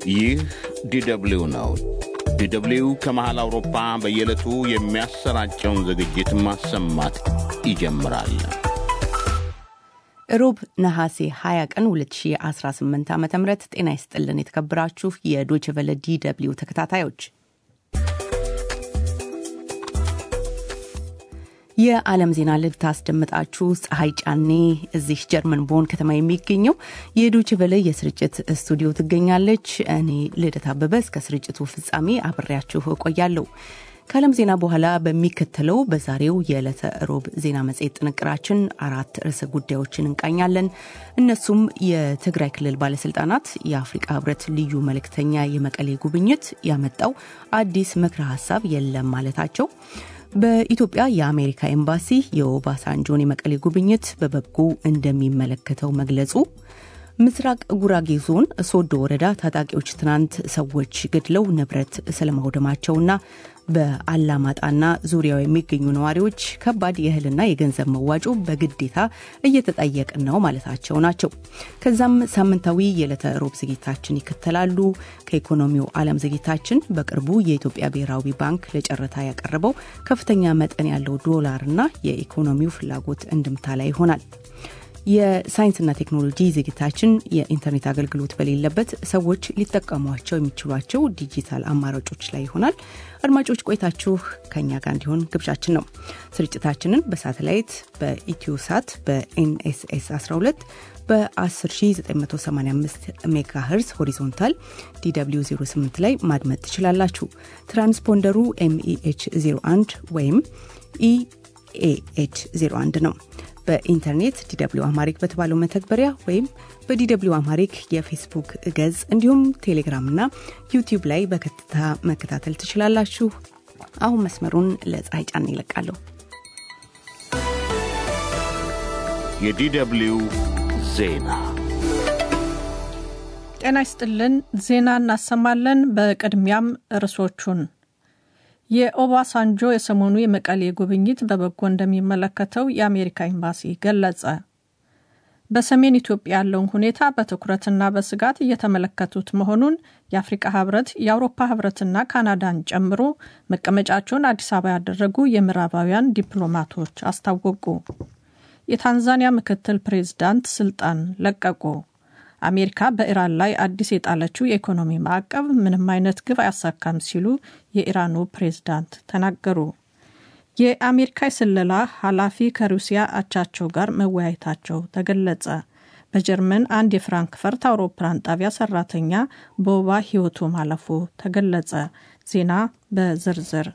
ይህ ዲደብሊው ነው። ዲደብሊው ከመሃል አውሮፓ በየዕለቱ የሚያሰራጨውን ዝግጅት ማሰማት ይጀምራል። ሮብ ነሐሴ 20 ቀን 2018 ዓ ም ጤና ይስጥልን የተከበራችሁ የዶይቼ ቬለ ዲደብሊው ተከታታዮች የዓለም ዜና ልታስደምጣችሁ ፀሐይ ጫኔ እዚህ ጀርመን ቦን ከተማ የሚገኘው የዶይቼ ቬለ የስርጭት ስቱዲዮ ትገኛለች። እኔ ልደት አበበ እስከ ስርጭቱ ፍጻሜ አብሬያችሁ እቆያለሁ። ከዓለም ዜና በኋላ በሚከተለው በዛሬው የዕለተ ሮብ ዜና መጽሔት ጥንቅራችን አራት ርዕሰ ጉዳዮችን እንቃኛለን። እነሱም የትግራይ ክልል ባለስልጣናት የአፍሪቃ ህብረት ልዩ መልእክተኛ የመቀሌ ጉብኝት ያመጣው አዲስ ምክረ ሀሳብ የለም ማለታቸው፣ በኢትዮጵያ የአሜሪካ ኤምባሲ የኦባሳንጆን የመቀሌ ጉብኝት በበጎ እንደሚመለከተው መግለጹ፣ ምስራቅ ጉራጌ ዞን ሶዶ ወረዳ ታጣቂዎች ትናንት ሰዎች ገድለው ንብረት ስለማውደማቸውና በአላማጣና ዙሪያው የሚገኙ ነዋሪዎች ከባድ የእህልና የገንዘብ መዋጮ በግዴታ እየተጠየቅን ነው ማለታቸው ናቸው። ከዛም ሳምንታዊ የዕለተ ሮብ ዝግጅታችን ይከተላሉ። ከኢኮኖሚው ዓለም ዝግጅታችን በቅርቡ የኢትዮጵያ ብሔራዊ ባንክ ለጨረታ ያቀረበው ከፍተኛ መጠን ያለው ዶላርና የኢኮኖሚው ፍላጎት እንድምታ ላይ ይሆናል። የሳይንስና ቴክኖሎጂ ዝግጅታችን የኢንተርኔት አገልግሎት በሌለበት ሰዎች ሊጠቀሟቸው የሚችሏቸው ዲጂታል አማራጮች ላይ ይሆናል። አድማጮች ቆይታችሁ ከኛ ጋር እንዲሆን ግብዣችን ነው። ስርጭታችንን በሳተላይት በኢትዮሳት በኤንኤስኤስ 12 በ10985 ሜጋ ሄርዝ ሆሪዞንታል ዲw 08 ላይ ማድመጥ ትችላላችሁ። ትራንስፖንደሩ ኤምኢኤች 01 ወይም ኢኤኤች 01 ነው። በኢንተርኔት ዲደብሊው አማሪክ በተባለው መተግበሪያ ወይም በዲደብሊው አማሪክ የፌስቡክ ገጽ እንዲሁም ቴሌግራምና ዩቲዩብ ላይ በቀጥታ መከታተል ትችላላችሁ። አሁን መስመሩን ለፀሐይ ጫን ይለቃለሁ። የዲደብሊው ዜና ጤና ይስጥልን። ዜና እናሰማለን። በቅድሚያም ርዕሶቹን የኦባሳንጆ የሰሞኑ የመቀሌ ጉብኝት በበጎ እንደሚመለከተው የአሜሪካ ኤምባሲ ገለጸ። በሰሜን ኢትዮጵያ ያለውን ሁኔታ በትኩረትና በስጋት እየተመለከቱት መሆኑን የአፍሪቃ ህብረት፣ የአውሮፓ ህብረትና ካናዳን ጨምሮ መቀመጫቸውን አዲስ አበባ ያደረጉ የምዕራባውያን ዲፕሎማቶች አስታወቁ። የታንዛኒያ ምክትል ፕሬዝዳንት ስልጣን ለቀቁ። አሜሪካ በኢራን ላይ አዲስ የጣለችው የኢኮኖሚ ማዕቀብ ምንም አይነት ግብ አያሳካም ሲሉ የኢራኑ ፕሬዝዳንት ተናገሩ። የአሜሪካ የስለላ ኃላፊ ከሩሲያ አቻቸው ጋር መወያየታቸው ተገለጸ። በጀርመን አንድ የፍራንክፈርት አውሮፕላን ጣቢያ ሰራተኛ በወባ ህይወቱ ማለፉ ተገለጸ። ዜና በዝርዝር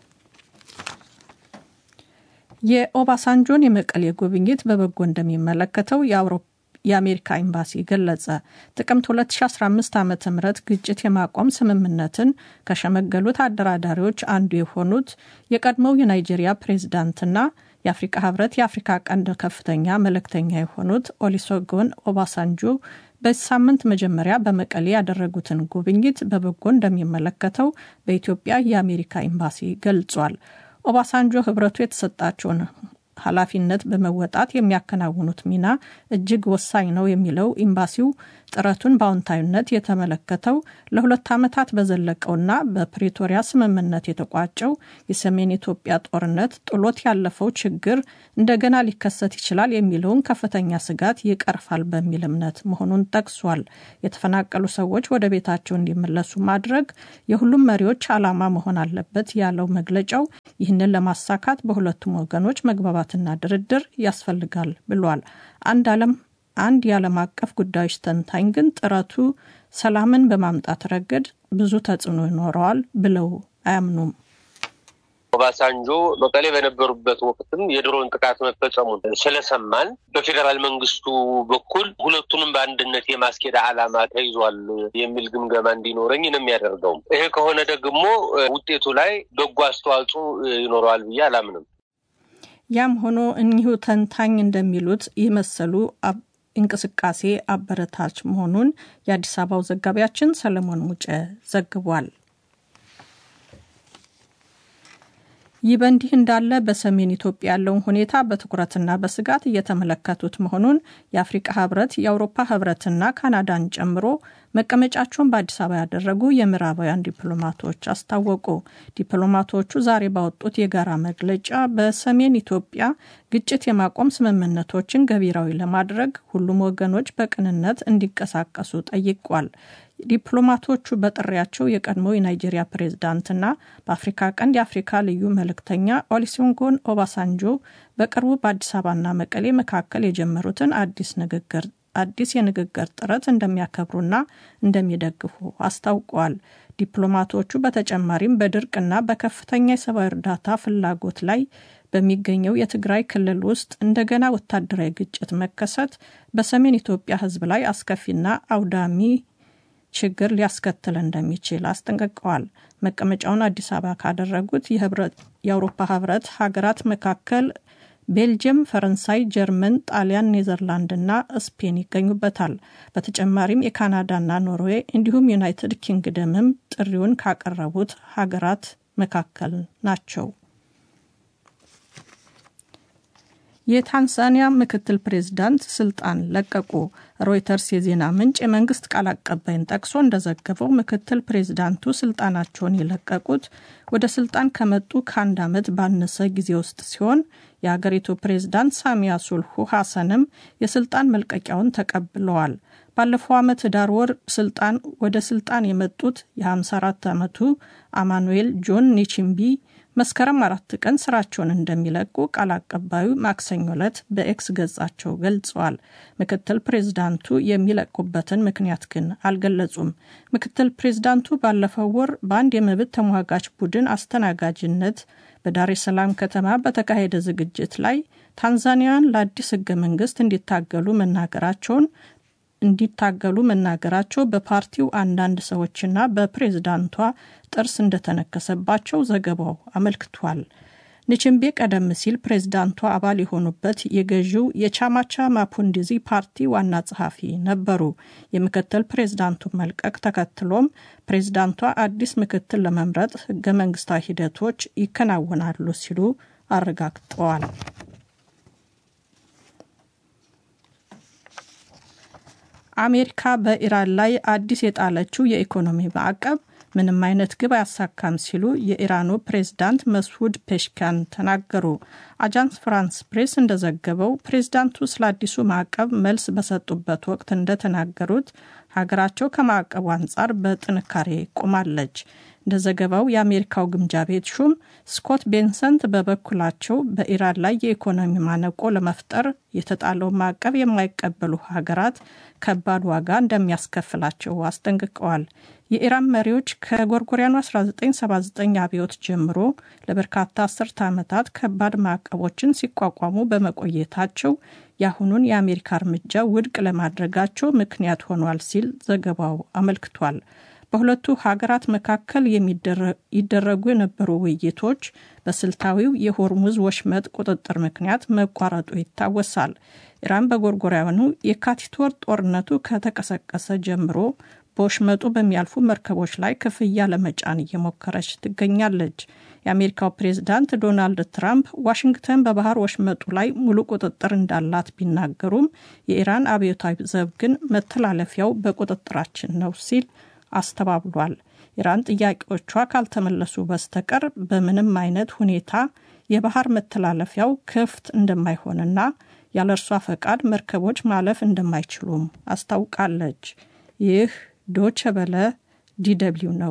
የኦባሳንጆን የመቀሌ ጉብኝት በበጎ እንደሚመለከተው የአውሮፓ የአሜሪካ ኤምባሲ ገለጸ። ጥቅምት 2015 ዓ ም ግጭት የማቆም ስምምነትን ከሸመገሉት አደራዳሪዎች አንዱ የሆኑት የቀድሞው የናይጄሪያ ፕሬዝዳንትና የአፍሪቃ ህብረት የአፍሪካ ቀንድ ከፍተኛ መልእክተኛ የሆኑት ኦሊሶጎን ኦባሳንጆ በዚህ ሳምንት መጀመሪያ በመቀሌ ያደረጉትን ጉብኝት በበጎ እንደሚመለከተው በኢትዮጵያ የአሜሪካ ኤምባሲ ገልጿል። ኦባሳንጆ ህብረቱ የተሰጣቸውን ኃላፊነት በመወጣት የሚያከናውኑት ሚና እጅግ ወሳኝ ነው የሚለው ኤምባሲው ጥረቱን በአዎንታዊነት የተመለከተው ለሁለት ዓመታት በዘለቀውና በፕሪቶሪያ ስምምነት የተቋጨው የሰሜን ኢትዮጵያ ጦርነት ጥሎት ያለፈው ችግር እንደገና ሊከሰት ይችላል የሚለውን ከፍተኛ ስጋት ይቀርፋል በሚል እምነት መሆኑን ጠቅሷል። የተፈናቀሉ ሰዎች ወደ ቤታቸው እንዲመለሱ ማድረግ የሁሉም መሪዎች ዓላማ መሆን አለበት ያለው መግለጫው ይህንን ለማሳካት በሁለቱም ወገኖች መግባባትና ድርድር ያስፈልጋል ብሏል። አንድ ዓለም አንድ የዓለም አቀፍ ጉዳዮች ተንታኝ ግን ጥረቱ ሰላምን በማምጣት ረገድ ብዙ ተጽዕኖ ይኖረዋል ብለው አያምኑም። ኦባሳንጆ መቀሌ በነበሩበት ወቅትም የድሮን ጥቃት መፈጸሙን ስለሰማን በፌዴራል መንግስቱ በኩል ሁለቱንም በአንድነት የማስኬድ ዓላማ ተይዟል የሚል ግምገማ እንዲኖረኝ ነው የሚያደርገው። ይሄ ከሆነ ደግሞ ውጤቱ ላይ በጎ አስተዋጽኦ ይኖረዋል ብዬ አላምንም። ያም ሆኖ እኒሁ ተንታኝ እንደሚሉት ይህ መሰሉ እንቅስቃሴ አበረታች መሆኑን የአዲስ አበባው ዘጋቢያችን ሰለሞን ሙጬ ዘግቧል። ይህ በእንዲህ እንዳለ በሰሜን ኢትዮጵያ ያለውን ሁኔታ በትኩረትና በስጋት እየተመለከቱት መሆኑን የአፍሪቃ ህብረት፣ የአውሮፓ ህብረትና ካናዳን ጨምሮ መቀመጫቸውን በአዲስ አበባ ያደረጉ የምዕራባውያን ዲፕሎማቶች አስታወቁ። ዲፕሎማቶቹ ዛሬ ባወጡት የጋራ መግለጫ በሰሜን ኢትዮጵያ ግጭት የማቆም ስምምነቶችን ገቢራዊ ለማድረግ ሁሉም ወገኖች በቅንነት እንዲንቀሳቀሱ ጠይቋል። ዲፕሎማቶቹ በጥሪያቸው የቀድሞ የናይጄሪያ ፕሬዝዳንትና በአፍሪካ ቀንድ የአፍሪካ ልዩ መልእክተኛ ኦሉሴጉን ኦባሳንጆ በቅርቡ በአዲስ አበባና መቀሌ መካከል የጀመሩትን አዲስ ንግግር አዲስ የንግግር ጥረት እንደሚያከብሩና እንደሚደግፉ አስታውቀዋል። ዲፕሎማቶቹ በተጨማሪም በድርቅና በከፍተኛ የሰብአዊ እርዳታ ፍላጎት ላይ በሚገኘው የትግራይ ክልል ውስጥ እንደገና ወታደራዊ ግጭት መከሰት በሰሜን ኢትዮጵያ ሕዝብ ላይ አስከፊና አውዳሚ ችግር ሊያስከትል እንደሚችል አስጠንቅቀዋል። መቀመጫውን አዲስ አበባ ካደረጉት የአውሮፓ ህብረት ሀገራት መካከል ቤልጅየም፣ ፈረንሳይ፣ ጀርመን፣ ጣሊያን፣ ኔዘርላንድና ስፔን ይገኙበታል። በተጨማሪም የካናዳና ኖርዌይ እንዲሁም ዩናይትድ ኪንግደምም ጥሪውን ካቀረቡት ሀገራት መካከል ናቸው። የታንዛኒያ ምክትል ፕሬዝዳንት ስልጣን ለቀቁ። ሮይተርስ የዜና ምንጭ የመንግስት ቃል አቀባይን ጠቅሶ እንደዘገበው ምክትል ፕሬዝዳንቱ ስልጣናቸውን የለቀቁት ወደ ስልጣን ከመጡ ከአንድ ዓመት ባነሰ ጊዜ ውስጥ ሲሆን የሀገሪቱ ፕሬዝዳንት ሳሚያ ሱልሁ ሐሰንም የስልጣን መልቀቂያውን ተቀብለዋል። ባለፈው ዓመት ዳር ወር ስልጣን ወደ ስልጣን የመጡት የ54 ዓመቱ አማኑኤል ጆን ኒቺምቢ መስከረም አራት ቀን ስራቸውን እንደሚለቁ ቃል አቀባዩ ማክሰኞ ዕለት በኤክስ ገጻቸው ገልጸዋል። ምክትል ፕሬዝዳንቱ የሚለቁበትን ምክንያት ግን አልገለጹም። ምክትል ፕሬዝዳንቱ ባለፈው ወር በአንድ የመብት ተሟጋች ቡድን አስተናጋጅነት በዳሬ ሰላም ከተማ በተካሄደ ዝግጅት ላይ ታንዛኒያን ለአዲስ ህገ መንግስት እንዲታገሉ መናገራቸውን እንዲታገሉ መናገራቸው በፓርቲው አንዳንድ ሰዎችና በፕሬዝዳንቷ ጥርስ እንደተነከሰባቸው ዘገባው አመልክቷል። ንችምቤ ቀደም ሲል ፕሬዝዳንቷ አባል የሆኑበት የገዢው የቻማቻ ማፑንዲዚ ፓርቲ ዋና ጸሐፊ ነበሩ። የምክትል ፕሬዝዳንቱ መልቀቅ ተከትሎም ፕሬዝዳንቷ አዲስ ምክትል ለመምረጥ ህገ መንግስታዊ ሂደቶች ይከናወናሉ ሲሉ አረጋግጠዋል። አሜሪካ በኢራን ላይ አዲስ የጣለችው የኢኮኖሚ ማዕቀብ ምንም አይነት ግብ አያሳካም ሲሉ የኢራኑ ፕሬዝዳንት መስዑድ ፔሽካን ተናገሩ። አጃንስ ፍራንስ ፕሬስ እንደዘገበው ፕሬዝዳንቱ ስለ አዲሱ ማዕቀብ መልስ በሰጡበት ወቅት እንደተናገሩት ሀገራቸው ከማዕቀቡ አንጻር በጥንካሬ ቆማለች። እንደ ዘገባው የአሜሪካው ግምጃ ቤት ሹም ስኮት ቤንሰንት በበኩላቸው በኢራን ላይ የኢኮኖሚ ማነቆ ለመፍጠር የተጣለው ማዕቀብ የማይቀበሉ ሀገራት ከባድ ዋጋ እንደሚያስከፍላቸው አስጠንቅቀዋል። የኢራን መሪዎች ከጎርጎሪያኑ 1979 አብዮት ጀምሮ ለበርካታ አስርተ ዓመታት ከባድ ማዕቀቦችን ሲቋቋሙ በመቆየታቸው የአሁኑን የአሜሪካ እርምጃ ውድቅ ለማድረጋቸው ምክንያት ሆኗል ሲል ዘገባው አመልክቷል። በሁለቱ ሀገራት መካከል ይደረጉ የነበሩ ውይይቶች በስልታዊው የሆርሙዝ ወሽመጥ ቁጥጥር ምክንያት መቋረጡ ይታወሳል። ኢራን በጎርጎሪያኑ የካቲት ወር ጦርነቱ ከተቀሰቀሰ ጀምሮ በወሽመጡ በሚያልፉ መርከቦች ላይ ክፍያ ለመጫን እየሞከረች ትገኛለች። የአሜሪካው ፕሬዝዳንት ዶናልድ ትራምፕ ዋሽንግተን በባህር ወሽመጡ ላይ ሙሉ ቁጥጥር እንዳላት ቢናገሩም የኢራን አብዮታዊ ዘብ ግን መተላለፊያው በቁጥጥራችን ነው ሲል አስተባብሏል። ኢራን ጥያቄዎቿ ካልተመለሱ በስተቀር በምንም አይነት ሁኔታ የባህር መተላለፊያው ክፍት እንደማይሆንና ያለ እርሷ ፈቃድ መርከቦች ማለፍ እንደማይችሉም አስታውቃለች። ይህ ዶቸ በለ ዲደብሊው ነው።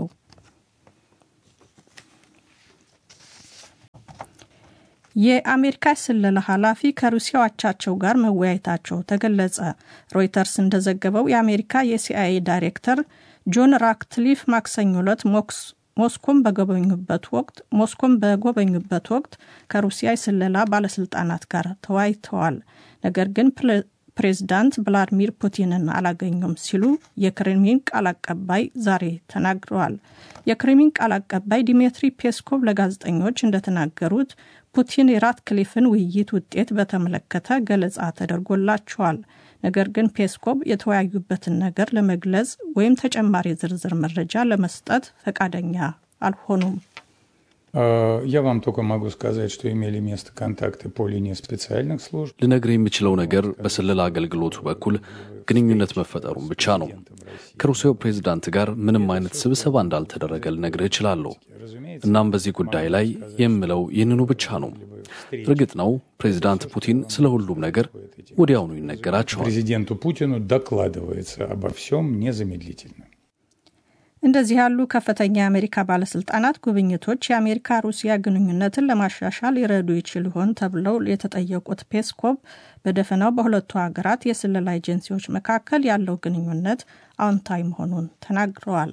የአሜሪካ ስለላ ኃላፊ ከሩሲያው አቻቸው ጋር መወያየታቸው ተገለጸ። ሮይተርስ እንደዘገበው የአሜሪካ የሲአይኤ ዳይሬክተር ጆን ራክትሊፍ ማክሰኞ ዕለት ሞስኮን በጎበኙበት ወቅት ሞስኮን በጎበኙበት ወቅት ከሩሲያ የስለላ ባለስልጣናት ጋር ተወያይተዋል። ነገር ግን ፕሬዝዳንት ቭላዲሚር ፑቲንን አላገኙም ሲሉ የክሬምሊን ቃል አቀባይ ዛሬ ተናግረዋል። የክሬምሊን ቃል አቀባይ ዲሜትሪ ፔስኮቭ ለጋዜጠኞች እንደተናገሩት ፑቲን የራትክሊፍን ውይይት ውጤት በተመለከተ ገለጻ ተደርጎላቸዋል። ነገር ግን ፔስኮቭ የተወያዩበትን ነገር ለመግለጽ ወይም ተጨማሪ ዝርዝር መረጃ ለመስጠት ፈቃደኛ አልሆኑም። Я вам только могу сказать, что имели место контакты по линии специальных служб. ልነግር የምችለው ነገር በስለላ አገልግሎቱ በኩል ግንኙነት መፈጠሩን ብቻ ነው። ከሩሲያው ፕሬዝዳንት ጋር ምንም አይነት ስብሰባ እንዳልተደረገ ልነግርህ እችላለሁ። እናም በዚህ ጉዳይ ላይ የምለው ይህንኑ ብቻ ነው። እርግጥ ነው ፕሬዝዳንት ፑቲን ስለ ሁሉም ነገር ወዲያውኑ ይነገራቸዋል። Президенту Путину докладывается обо всем незамедлительно. እንደዚህ ያሉ ከፍተኛ የአሜሪካ ባለስልጣናት ጉብኝቶች የአሜሪካ ሩሲያ ግንኙነትን ለማሻሻል ይረዱ ይችል ይሆን ተብለው የተጠየቁት ፔስኮቭ በደፈናው በሁለቱ ሀገራት የስለላ ኤጀንሲዎች መካከል ያለው ግንኙነት አዎንታዊ መሆኑን ተናግረዋል።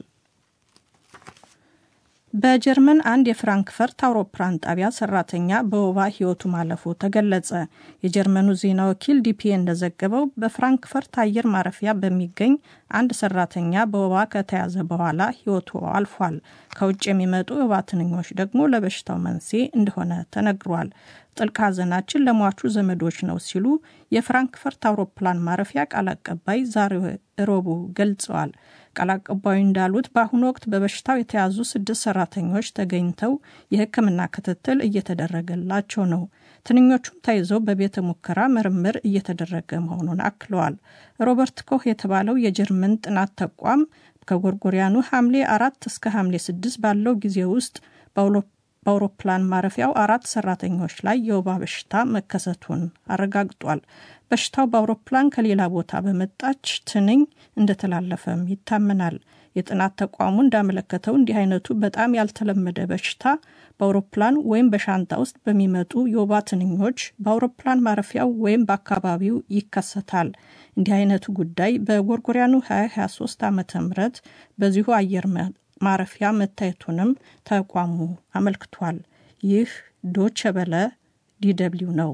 በጀርመን አንድ የፍራንክፈርት አውሮፕላን ጣቢያ ሰራተኛ በወባ ሕይወቱ ማለፉ ተገለጸ። የጀርመኑ ዜና ወኪል ዲፒኤ እንደዘገበው በፍራንክፈርት አየር ማረፊያ በሚገኝ አንድ ሰራተኛ በወባ ከተያዘ በኋላ ሕይወቱ አልፏል። ከውጭ የሚመጡ የወባ ትንኞች ደግሞ ለበሽታው መንስኤ እንደሆነ ተነግሯል። ጥልቅ ሐዘናችን ለሟቹ ዘመዶች ነው ሲሉ የፍራንክፈርት አውሮፕላን ማረፊያ ቃል አቀባይ ዛሬ ረቡዕ ገልጸዋል። ቃል አቀባዩ እንዳሉት በአሁኑ ወቅት በበሽታው የተያዙ ስድስት ሰራተኞች ተገኝተው የሕክምና ክትትል እየተደረገላቸው ነው። ትንኞቹም ተይዘው በቤተ ሙከራ ምርምር እየተደረገ መሆኑን አክለዋል። ሮበርት ኮህ የተባለው የጀርመን ጥናት ተቋም ከጎርጎሪያኑ ሐምሌ አራት እስከ ሐምሌ ስድስት ባለው ጊዜ ውስጥ በአውሮፕላን ማረፊያው አራት ሰራተኞች ላይ የወባ በሽታ መከሰቱን አረጋግጧል። በሽታው በአውሮፕላን ከሌላ ቦታ በመጣች ትንኝ እንደተላለፈም ይታመናል። የጥናት ተቋሙ እንዳመለከተው እንዲህ አይነቱ በጣም ያልተለመደ በሽታ በአውሮፕላን ወይም በሻንጣ ውስጥ በሚመጡ የወባ ትንኞች በአውሮፕላን ማረፊያው ወይም በአካባቢው ይከሰታል። እንዲህ አይነቱ ጉዳይ በጎርጎሪያኑ 2023 ዓ ም በዚሁ አየር ማረፊያ መታየቱንም ተቋሙ አመልክቷል። ይህ ዶቸ በለ ዲደብሊው ነው።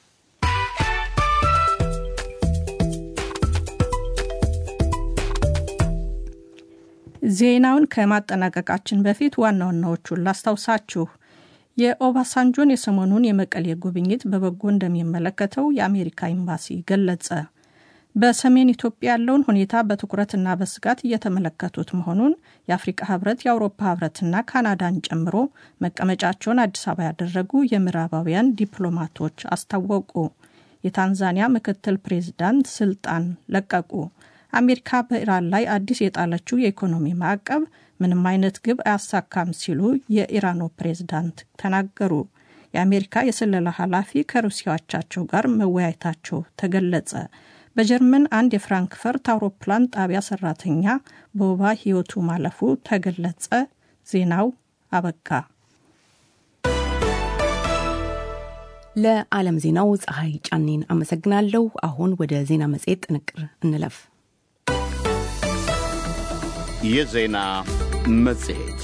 ዜናውን ከማጠናቀቃችን በፊት ዋና ዋናዎቹን ላስታውሳችሁ። የኦባሳንጆን የሰሞኑን የመቀሌ ጉብኝት በበጎ እንደሚመለከተው የአሜሪካ ኤምባሲ ገለጸ። በሰሜን ኢትዮጵያ ያለውን ሁኔታ በትኩረትና በስጋት እየተመለከቱት መሆኑን የአፍሪቃ ህብረት፣ የአውሮፓ ህብረትና ካናዳን ጨምሮ መቀመጫቸውን አዲስ አበባ ያደረጉ የምዕራባውያን ዲፕሎማቶች አስታወቁ። የታንዛኒያ ምክትል ፕሬዚዳንት ስልጣን ለቀቁ። አሜሪካ በኢራን ላይ አዲስ የጣለችው የኢኮኖሚ ማዕቀብ ምንም አይነት ግብ አያሳካም ሲሉ የኢራኑ ፕሬዝዳንት ተናገሩ። የአሜሪካ የስለላ ኃላፊ ከሩሲያዎቻቸው ጋር መወያየታቸው ተገለጸ። በጀርመን አንድ የፍራንክፈርት አውሮፕላን ጣቢያ ሰራተኛ በወባ ህይወቱ ማለፉ ተገለጸ። ዜናው አበቃ። ለዓለም ዜናው ፀሐይ ጫኔን አመሰግናለሁ። አሁን ወደ ዜና መጽሔት ጥንቅር እንለፍ። የዜና መጽሔት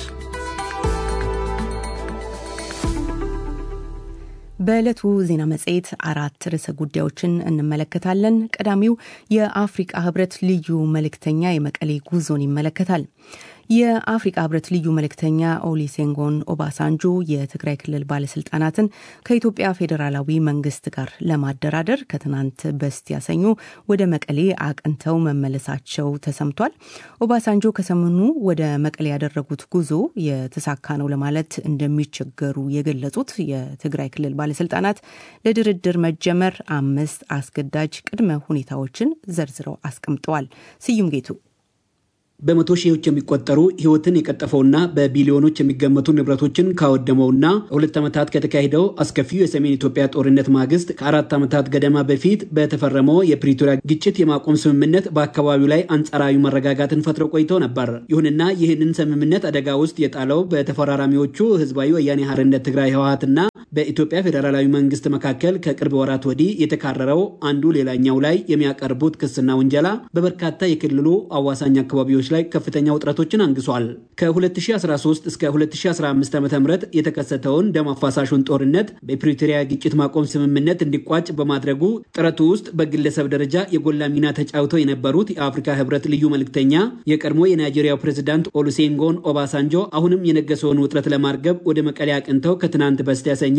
በዕለቱ ዜና መጽሔት አራት ርዕሰ ጉዳዮችን እንመለከታለን። ቀዳሚው የአፍሪቃ ህብረት ልዩ መልእክተኛ የመቀሌ ጉዞን ይመለከታል። የአፍሪቃ ህብረት ልዩ መልእክተኛ ኦሊሴንጎን ኦባሳንጆ የትግራይ ክልል ባለስልጣናትን ከኢትዮጵያ ፌዴራላዊ መንግስት ጋር ለማደራደር ከትናንት በስቲያ ሰኞ ወደ መቀሌ አቅንተው መመለሳቸው ተሰምቷል። ኦባሳንጆ ከሰሞኑ ወደ መቀሌ ያደረጉት ጉዞ የተሳካ ነው ለማለት እንደሚቸገሩ የገለጹት የትግራይ ክልል ባለስልጣናት ለድርድር መጀመር አምስት አስገዳጅ ቅድመ ሁኔታዎችን ዘርዝረው አስቀምጠዋል። ስዩም ጌቱ በመቶ ሺዎች የሚቆጠሩ ህይወትን የቀጠፈውና በቢሊዮኖች የሚገመቱ ንብረቶችን ካወደመውና ሁለት ዓመታት ከተካሄደው አስከፊው የሰሜን ኢትዮጵያ ጦርነት ማግስት ከአራት ዓመታት ገደማ በፊት በተፈረመው የፕሪቶሪያ ግጭት የማቆም ስምምነት በአካባቢው ላይ አንጻራዊ መረጋጋትን ፈጥሮ ቆይቶ ነበር። ይሁንና ይህንን ስምምነት አደጋ ውስጥ የጣለው በተፈራራሚዎቹ ህዝባዊ ወያኔ ሓርነት ትግራይ ህወሓትና በኢትዮጵያ ፌዴራላዊ መንግስት መካከል ከቅርብ ወራት ወዲህ የተካረረው አንዱ ሌላኛው ላይ የሚያቀርቡት ክስና ውንጀላ በበርካታ የክልሉ አዋሳኝ አካባቢዎች ላይ ከፍተኛ ውጥረቶችን አንግሷል። ከ2013 እስከ 2015 ዓ ም የተከሰተውን ደም አፋሳሹን ጦርነት በፕሪቶሪያ ግጭት ማቆም ስምምነት እንዲቋጭ በማድረጉ ጥረቱ ውስጥ በግለሰብ ደረጃ የጎላ ሚና ተጫውተው የነበሩት የአፍሪካ ህብረት ልዩ መልእክተኛ የቀድሞ የናይጄሪያው ፕሬዝዳንት ኦሉሴንጎን ኦባሳንጆ አሁንም የነገሰውን ውጥረት ለማርገብ ወደ መቀሌ አቅንተው ከትናንት በስቲያ ሰኞ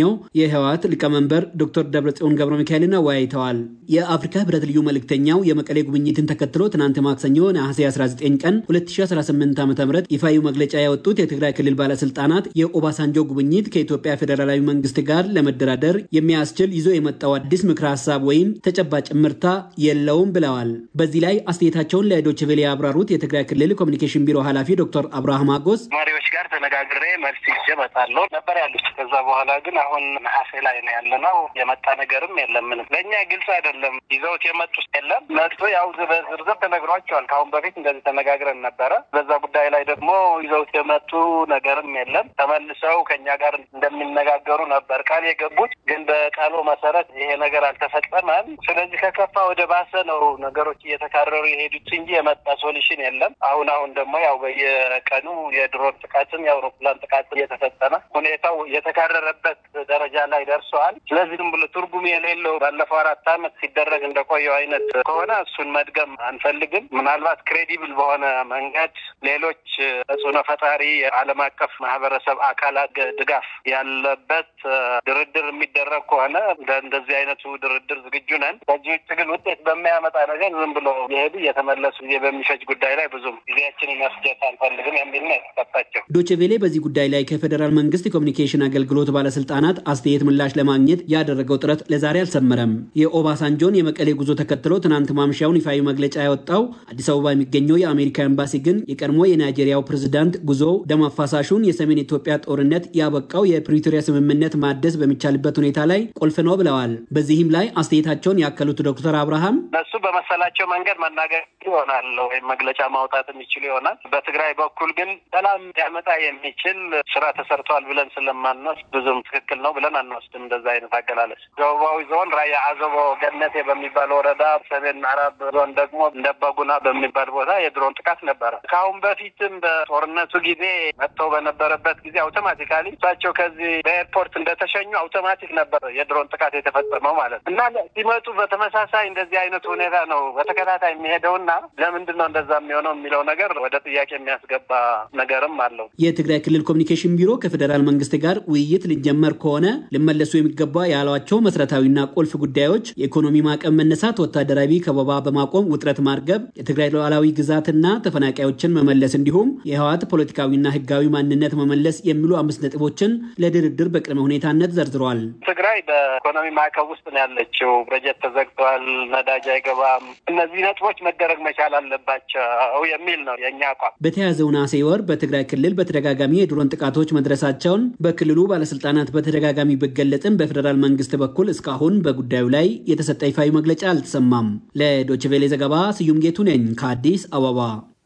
የሚገኘው የህወሓት ሊቀመንበር ዶክተር ደብረጽዮን ገብረ ሚካኤልን አወያይተዋል። የአፍሪካ ህብረት ልዩ መልእክተኛው የመቀሌ ጉብኝትን ተከትሎ ትናንት ማክሰኞ ነሐሴ 19 ቀን 2018 ዓ ም ይፋዊ መግለጫ ያወጡት የትግራይ ክልል ባለስልጣናት የኦባሳንጆ ጉብኝት ከኢትዮጵያ ፌዴራላዊ መንግስት ጋር ለመደራደር የሚያስችል ይዞ የመጣው አዲስ ምክረ ሀሳብ ወይም ተጨባጭ ምርታ የለውም ብለዋል። በዚህ ላይ አስተያየታቸውን ለዶይቼ ቬለ ያብራሩት የትግራይ ክልል ኮሚኒኬሽን ቢሮ ኃላፊ ዶክተር አብርሃም አጎስ መሪዎች ጋር ተነጋግሬ መልስ ይዤ እመጣለሁ ነበር ያሉት። ከዛ በኋላ ግን አሁን ነሐሴ ላይ ነው ያለነው። የመጣ ነገርም የለም። ምንም ለእኛ ግልጽ አይደለም። ይዘውት የመጡት የለም። መጡ ያው በዝርዝር ተነግሯቸዋል። ከአሁን በፊት እንደዚህ ተነጋግረን ነበረ። በዛ ጉዳይ ላይ ደግሞ ይዘውት የመጡ ነገርም የለም። ተመልሰው ከኛ ጋር እንደሚነጋገሩ ነበር ቃል የገቡት። ግን በቃሉ መሰረት ይሄ ነገር አልተፈጸመም። ስለዚህ ከከፋ ወደ ባሰ ነው ነገሮች እየተካረሩ የሄዱት እንጂ የመጣ ሶሉሽን የለም። አሁን አሁን ደግሞ ያው በየቀኑ የድሮን ጥቃትም የአውሮፕላን ጥቃት እየተፈጸመ ሁኔታው የተካረረበት ደረጃ ላይ ደርሰዋል። ስለዚህ ዝም ብሎ ትርጉም የሌለው ባለፈው አራት ዓመት ሲደረግ እንደቆየው አይነት ከሆነ እሱን መድገም አንፈልግም። ምናልባት ክሬዲብል በሆነ መንገድ ሌሎች ተጽዕኖ ፈጣሪ የዓለም አቀፍ ማህበረሰብ አካላት ድጋፍ ያለበት ድርድር የሚደረግ ከሆነ እንደዚህ አይነቱ ድርድር ዝግጁ ነን። ከዚህ ውጭ ግን ውጤት በሚያመጣ ነገር ዝም ብሎ የሄዱ እየተመለሱ ጊዜ በሚፈጅ ጉዳይ ላይ ብዙም ጊዜያችንን መስጀት አንፈልግም የሚል ነው የተሰጣቸው። ዶቼ ቬሌ በዚህ ጉዳይ ላይ ከፌዴራል መንግስት የኮሚኒኬሽን አገልግሎት ባለስልጣናት አስተያየት ምላሽ ለማግኘት ያደረገው ጥረት ለዛሬ አልሰመረም። የኦባሳንጆን የመቀሌ ጉዞ ተከትሎ ትናንት ማምሻውን ይፋዊ መግለጫ ያወጣው አዲስ አበባ የሚገኘው የአሜሪካ ኤምባሲ ግን የቀድሞ የናይጄሪያው ፕሬዝዳንት ጉዞ ደም አፋሳሹን የሰሜን ኢትዮጵያ ጦርነት ያበቃው የፕሪቶሪያ ስምምነት ማደስ በሚቻልበት ሁኔታ ላይ ቁልፍ ነው ብለዋል። በዚህም ላይ አስተያየታቸውን ያከሉት ዶክተር አብርሃም እነሱ በመሰላቸው መንገድ መናገር ይሆናል ወይም መግለጫ ማውጣት የሚችሉ ይሆናል። በትግራይ በኩል ግን ሰላም ሊያመጣ የሚችል ስራ ተሰርተዋል ብለን ስለማንወስድ ብዙም ትክክል ነው ብለን አንወስድም። እንደዛ አይነት አገላለጽ ደቡባዊ ዞን ራያ አዘቦ ገነቴ በሚባል ወረዳ፣ ሰሜን ምዕራብ ዞን ደግሞ እንደበጉና በሚባል ቦታ የድሮን ጥቃት ነበረ። ከአሁን በፊትም በጦርነቱ ጊዜ መጥተው በነበረበት ጊዜ አውቶማቲካሊ እሳቸው ከዚህ በኤርፖርት እንደተሸኙ አውቶማቲክ ነበር የድሮን ጥቃት የተፈጸመው ማለት ነው እና ሲመጡ በተመሳሳይ እንደዚህ አይነቱ ሁኔታ ነው በተከታታይ የሚሄደውና ለምንድን ነው እንደዛ የሚሆነው የሚለው ነገር ወደ ጥያቄ የሚያስገባ ነገርም አለው። የትግራይ ክልል ኮሚኒኬሽን ቢሮ ከፌዴራል መንግስት ጋር ውይይት ሊጀመር ከሆነ ሊመለሱ የሚገባ ያሏቸው መሰረታዊና ቁልፍ ጉዳዮች የኢኮኖሚ ማዕቀብ መነሳት፣ ወታደራዊ ከበባ በማቆም ውጥረት ማርገብ፣ የትግራይ ሉዓላዊ ግዛትና ተፈናቃዮችን መመለስ እንዲሁም የህወሓት ፖለቲካዊና ህጋዊ ማንነት መመለስ የሚሉ አምስት ነጥቦችን ለድርድር በቅድመ ሁኔታነት ዘርዝረዋል። ትግራይ በኢኮኖሚ ማዕቀብ ውስጥ ነው ያለችው። በጀት ተዘግቷል፣ ነዳጅ አይገባም። እነዚህ ነጥቦች መደረግ መቻል አለባቸው የሚል ነው የእኛ አቋም። በተያዘው ነሐሴ ወር በትግራይ ክልል በተደጋጋሚ የድሮን ጥቃቶች መድረሳቸውን በክልሉ ባለስልጣናት በተደጋጋሚ ቢገለጽም በፌዴራል መንግስት በኩል እስካሁን በጉዳዩ ላይ የተሰጠ ይፋዊ መግለጫ አልተሰማም። ለዶችቬሌ ዘገባ ስዩም ጌቱ ነኝ ከአዲስ አበባ።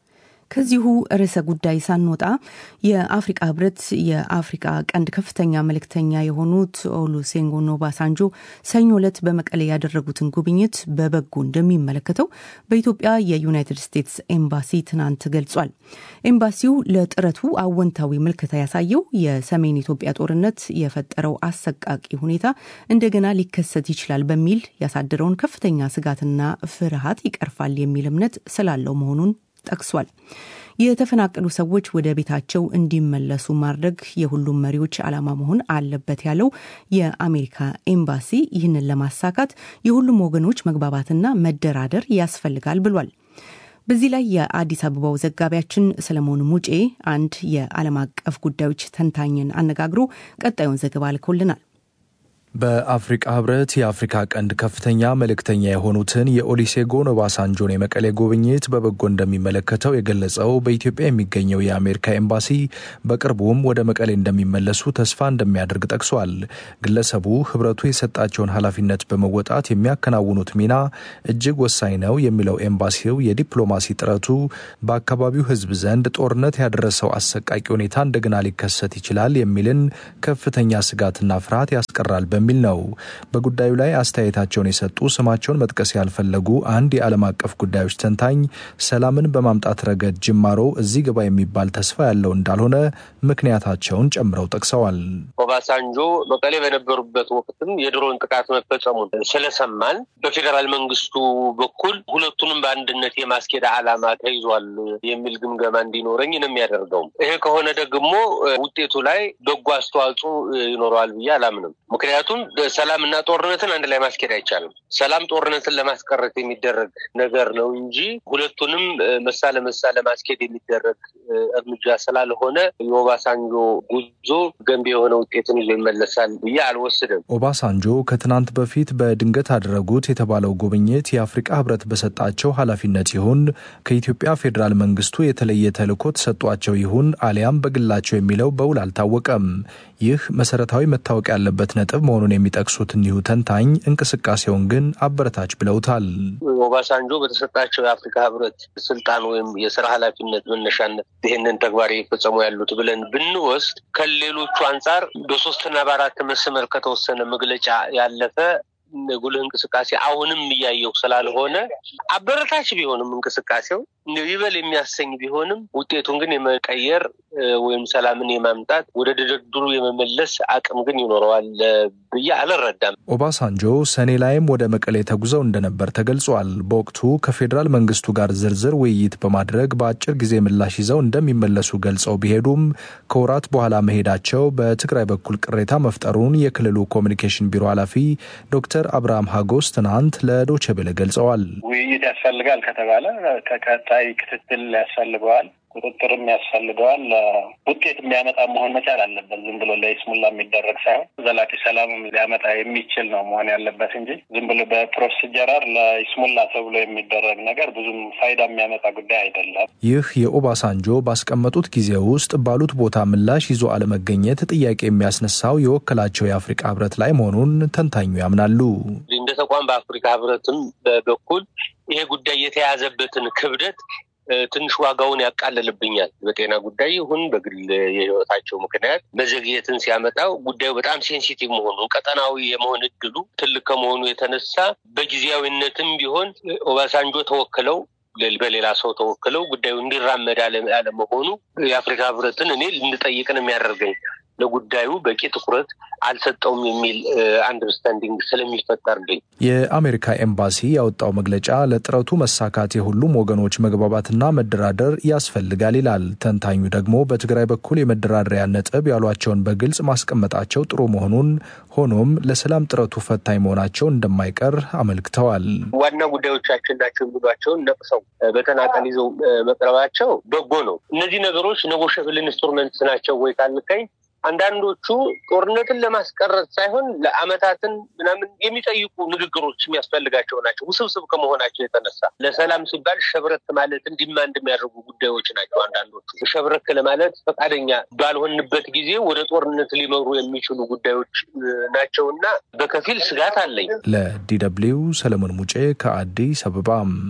ከዚሁ ርዕሰ ጉዳይ ሳንወጣ የአፍሪቃ ህብረት የአፍሪቃ ቀንድ ከፍተኛ መልእክተኛ የሆኑት ኦሉሴጉን ኦባሳንጆ ሰኞ ዕለት በመቀሌ ያደረጉትን ጉብኝት በበጎ እንደሚመለከተው በኢትዮጵያ የዩናይትድ ስቴትስ ኤምባሲ ትናንት ገልጿል። ኤምባሲው ለጥረቱ አወንታዊ ምልከታ ያሳየው የሰሜን ኢትዮጵያ ጦርነት የፈጠረው አሰቃቂ ሁኔታ እንደገና ሊከሰት ይችላል በሚል ያሳደረውን ከፍተኛ ስጋትና ፍርሃት ይቀርፋል የሚል እምነት ስላለው መሆኑን ጠቅሷል። የተፈናቀሉ ሰዎች ወደ ቤታቸው እንዲመለሱ ማድረግ የሁሉም መሪዎች ዓላማ መሆን አለበት ያለው የአሜሪካ ኤምባሲ ይህንን ለማሳካት የሁሉም ወገኖች መግባባትና መደራደር ያስፈልጋል ብሏል። በዚህ ላይ የአዲስ አበባው ዘጋቢያችን ሰለሞን ሙጬ አንድ የዓለም አቀፍ ጉዳዮች ተንታኝን አነጋግሮ ቀጣዩን ዘገባ ልኮልናል። በአፍሪቃ ህብረት የአፍሪካ ቀንድ ከፍተኛ መልእክተኛ የሆኑትን የኦሊሴጎን ኦባሳንጆን የመቀሌ ጉብኝት በበጎ እንደሚመለከተው የገለጸው በኢትዮጵያ የሚገኘው የአሜሪካ ኤምባሲ በቅርቡም ወደ መቀሌ እንደሚመለሱ ተስፋ እንደሚያደርግ ጠቅሷል። ግለሰቡ ህብረቱ የሰጣቸውን ኃላፊነት በመወጣት የሚያከናውኑት ሚና እጅግ ወሳኝ ነው የሚለው ኤምባሲው የዲፕሎማሲ ጥረቱ በአካባቢው ህዝብ ዘንድ ጦርነት ያደረሰው አሰቃቂ ሁኔታ እንደገና ሊከሰት ይችላል የሚልን ከፍተኛ ስጋትና ፍርሃት ያስቀራል በሚል ነው። በጉዳዩ ላይ አስተያየታቸውን የሰጡ ስማቸውን መጥቀስ ያልፈለጉ አንድ የዓለም አቀፍ ጉዳዮች ተንታኝ ሰላምን በማምጣት ረገድ ጅማሮ እዚህ ግባ የሚባል ተስፋ ያለው እንዳልሆነ ምክንያታቸውን ጨምረው ጠቅሰዋል። ኦባሳንጆ መቀሌ በነበሩበት ወቅትም የድሮን ጥቃት መፈጸሙን ስለሰማን በፌዴራል መንግስቱ በኩል ሁለቱንም በአንድነት የማስኬድ ዓላማ ተይዟል የሚል ግምገማ እንዲኖረኝ ነው የሚያደርገው። ይሄ ከሆነ ደግሞ ውጤቱ ላይ በጎ አስተዋጽኦ ይኖረዋል ብዬ አላምንም። ምክንያቱም ሰላምና ጦርነትን አንድ ላይ ማስኬድ አይቻልም። ሰላም ጦርነትን ለማስቀረት የሚደረግ ነገር ነው እንጂ ሁለቱንም መሳ ለመሳ ለማስኬድ የሚደረግ እርምጃ ስላልሆነ የኦባሳንጆ ጉዞ ገንቢ የሆነ ውጤትን ይዞ ይመለሳል ብዬ አልወስድም። ኦባሳንጆ ከትናንት በፊት በድንገት አደረጉት የተባለው ጉብኝት የአፍሪቃ ህብረት በሰጣቸው ኃላፊነት ይሁን ከኢትዮጵያ ፌዴራል መንግስቱ የተለየ ተልዕኮ ተሰጧቸው ይሁን አሊያም በግላቸው የሚለው በውል አልታወቀም። ይህ መሰረታዊ መታወቅ ያለበት ነጥብ መሆኑን የሚጠቅሱት እኒሁ ተንታኝ እንቅስቃሴውን ግን አበረታች ብለውታል። ኦባሳንጆ በተሰጣቸው የአፍሪካ ህብረት ስልጣን ወይም የስራ ኃላፊነት መነሻነት ይህንን ተግባር እየፈጸሙ ያሉት ብለን ብንወስድ ከሌሎቹ አንጻር በሶስትና በአራት መስመር ከተወሰነ መግለጫ ያለፈ ጉልህ እንቅስቃሴ አሁንም እያየው ስላልሆነ አበረታች ቢሆንም እንቅስቃሴው ይበል የሚያሰኝ ቢሆንም ውጤቱን ግን የመቀየር ወይም ሰላምን የማምጣት ወደ ድርድሩ የመመለስ አቅም ግን ይኖረዋል ብዬ አልረዳም። ኦባሳንጆ ሰኔ ላይም ወደ መቀሌ ተጉዘው እንደነበር ተገልጿል። በወቅቱ ከፌዴራል መንግስቱ ጋር ዝርዝር ውይይት በማድረግ በአጭር ጊዜ ምላሽ ይዘው እንደሚመለሱ ገልጸው ቢሄዱም ከወራት በኋላ መሄዳቸው በትግራይ በኩል ቅሬታ መፍጠሩን የክልሉ ኮሚኒኬሽን ቢሮ ኃላፊ ዶክተር አብርሃም ሀጎስ ትናንት ለዶቼ ቬለ ገልጸዋል። ውይይት ያስፈልጋል ከተባለ ተከታይ ክትትል ያስፈልገዋል፣ ቁጥጥርም ያስፈልገዋል። ውጤት የሚያመጣ መሆን መቻል አለበት። ዝም ብሎ ለይስሙላ የሚደረግ ሳይሆን ዘላቂ ሰላምም ሊያመጣ የሚችል ነው መሆን ያለበት እንጂ ዝም ብሎ በፕሮሲጀራር ለይስሙላ ተብሎ የሚደረግ ነገር ብዙም ፋይዳ የሚያመጣ ጉዳይ አይደለም። ይህ የኦባሳንጆ ባስቀመጡት ጊዜ ውስጥ ባሉት ቦታ ምላሽ ይዞ አለመገኘት ጥያቄ የሚያስነሳው የወከላቸው የአፍሪካ ህብረት ላይ መሆኑን ተንታኙ ያምናሉ። እንደ ተቋም በአፍሪካ ህብረትም በኩል ይሄ ጉዳይ የተያዘበትን ክብደት ትንሽ ዋጋውን ያቃልልብኛል። በጤና ጉዳይ ይሁን በግል የህይወታቸው ምክንያት መዘግየትን ሲያመጣው ጉዳዩ በጣም ሴንሲቲቭ መሆኑን ቀጠናዊ የመሆን እድሉ ትልቅ ከመሆኑ የተነሳ በጊዜያዊነትም ቢሆን ኦባሳንጆ ተወክለው በሌላ ሰው ተወክለው ጉዳዩ እንዲራመድ አለመሆኑ የአፍሪካ ህብረትን እኔ ልንጠይቅ ነው የሚያደርገኝ ለጉዳዩ በቂ ትኩረት አልሰጠውም የሚል አንደርስታንዲንግ ስለሚፈጠርልኝ የአሜሪካ ኤምባሲ ያወጣው መግለጫ ለጥረቱ መሳካት የሁሉም ወገኖች መግባባትና መደራደር ያስፈልጋል ይላል። ተንታኙ ደግሞ በትግራይ በኩል የመደራደሪያ ነጥብ ያሏቸውን በግልጽ ማስቀመጣቸው ጥሩ መሆኑን፣ ሆኖም ለሰላም ጥረቱ ፈታኝ መሆናቸው እንደማይቀር አመልክተዋል። ዋና ጉዳዮቻችን ናቸው የሚሏቸውን ነቅሰው በተናጠል ይዘው መቅረባቸው በጎ ነው። እነዚህ ነገሮች ነጎሸብል ኢንስትሩመንትስ ናቸው ወይ ካልከኝ አንዳንዶቹ ጦርነትን ለማስቀረት ሳይሆን ለአመታትን ምናምን የሚጠይቁ ንግግሮች የሚያስፈልጋቸው ናቸው። ውስብስብ ከመሆናቸው የተነሳ ለሰላም ሲባል ሸብረክ ማለትን ዲማንድ የሚያደርጉ ጉዳዮች ናቸው። አንዳንዶቹ ሸብረክ ለማለት ፈቃደኛ ባልሆንበት ጊዜ ወደ ጦርነት ሊመሩ የሚችሉ ጉዳዮች ናቸው እና በከፊል ስጋት አለኝ። ለዲ ደብልዩ ሰለሞን ሙጬ ከአዲስ አበባ።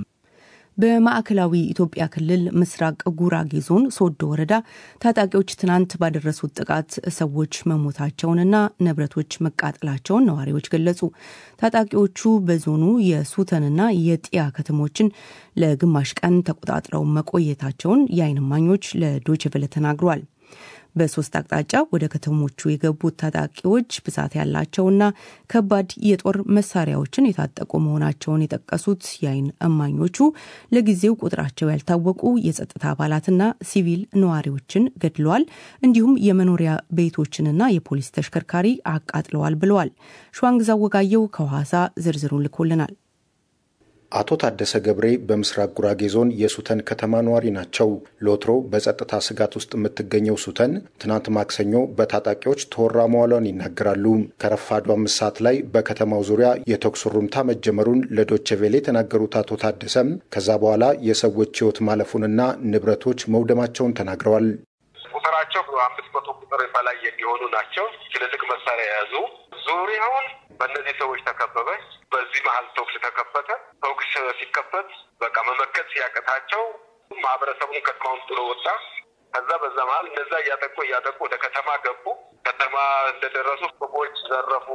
በማዕከላዊ ኢትዮጵያ ክልል ምስራቅ ጉራጌ ዞን ሶዶ ወረዳ ታጣቂዎች ትናንት ባደረሱት ጥቃት ሰዎች መሞታቸውንና ንብረቶች መቃጠላቸውን ነዋሪዎች ገለጹ። ታጣቂዎቹ በዞኑ የሱተንና የጢያ ከተሞችን ለግማሽ ቀን ተቆጣጥረው መቆየታቸውን የዓይን እማኞች ለዶይቼ ቬለ ተናግሯል። በሶስት አቅጣጫ ወደ ከተሞቹ የገቡት ታጣቂዎች ብዛት ያላቸውና ከባድ የጦር መሳሪያዎችን የታጠቁ መሆናቸውን የጠቀሱት የዓይን እማኞቹ ለጊዜው ቁጥራቸው ያልታወቁ የጸጥታ አባላትና ሲቪል ነዋሪዎችን ገድለዋል፣ እንዲሁም የመኖሪያ ቤቶችንና የፖሊስ ተሽከርካሪ አቃጥለዋል ብለዋል። ሸዋንግዛ ወጋየው ከሐዋሳ ዝርዝሩን ልኮልናል። አቶ ታደሰ ገብሬ በምስራቅ ጉራጌ ዞን የሱተን ከተማ ነዋሪ ናቸው። ለወትሮ በጸጥታ ስጋት ውስጥ የምትገኘው ሱተን ትናንት ማክሰኞ በታጣቂዎች ተወራ መዋሏን ይናገራሉ። ከረፋዱ አምስት ሰዓት ላይ በከተማው ዙሪያ የተኩስ ሩምታ መጀመሩን ለዶቼ ቬሌ የተናገሩት አቶ ታደሰም ከዛ በኋላ የሰዎች ሕይወት ማለፉንና ንብረቶች መውደማቸውን ተናግረዋል። ቁጥራቸው አምስት መቶ ቁጥር በላይ የሚሆኑ ናቸው። ትልልቅ መሳሪያ የያዙ ዙሪያውን በእነዚህ ሰዎች ተከበበች። በዚህ መሀል ተኩስ ተከፈተ። ተኩስ ሲከፈት በቃ መመከት ሲያቅታቸው ማህበረሰቡን ከተማውን ጥሎ ወጣ። ከዛ በዛ መሀል እነዛ እያጠቁ እያጠቁ ወደ ከተማ ገቡ። ከተማ እንደደረሱ ፎቆች ዘረፉ።